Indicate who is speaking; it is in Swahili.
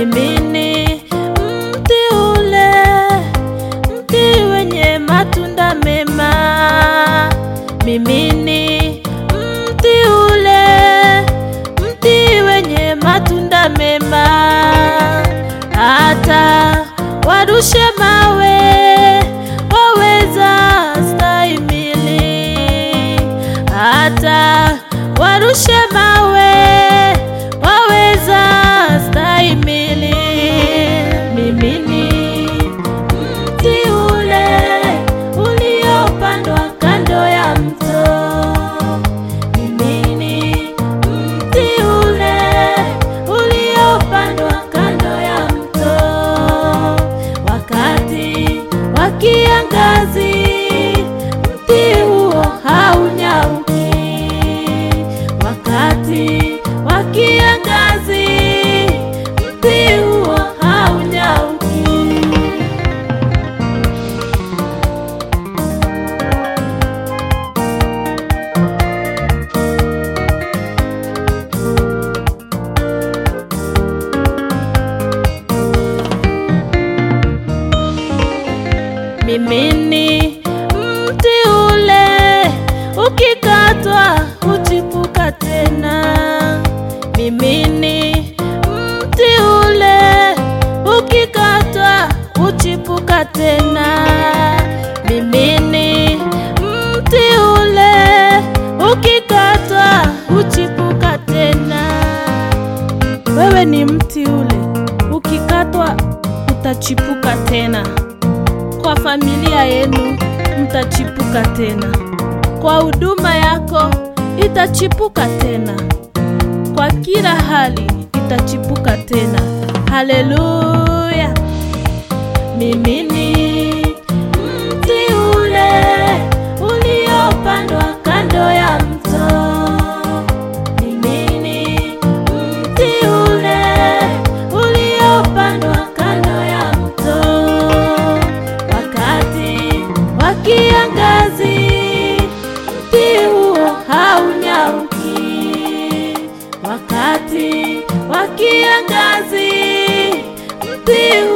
Speaker 1: Mimi ni mti ule, mti wenye matunda mema. Mimi ni mti ule, mti wenye matunda mema. Hata warushe mawe, waweza stahimili. Hata warushe mawe, waweza stahimili. Mimi ni mti ule uliopandwa kando ya mto. Mimi ni mti ule uliopandwa kando ya mto. Wakati wa kiangazi, mti huo haunyauki. Wakati wa kiangazi, mti huo haunyauki. Mimi ni mti ule, ukikatwa huchipuka tena. Mimi ni mti ule, ukikatwa huchipuka tena. Mimi ni mti ule, ukikatwa huchipuka tena. Wewe ni mti ule, ukikatwa utachipuka tena. Kwa familia yenu mtachipuka tena, kwa huduma yako itachipuka tena, kwa kila hali itachipuka tena. Haleluya! Mimi ni mti ule uliopandwa kando ya mto. Mimi ni mti ule uliopandwa kando ya mto. Wakati wa kiangazi, mti huo haunyauki. Wakati wa kiangazi, mti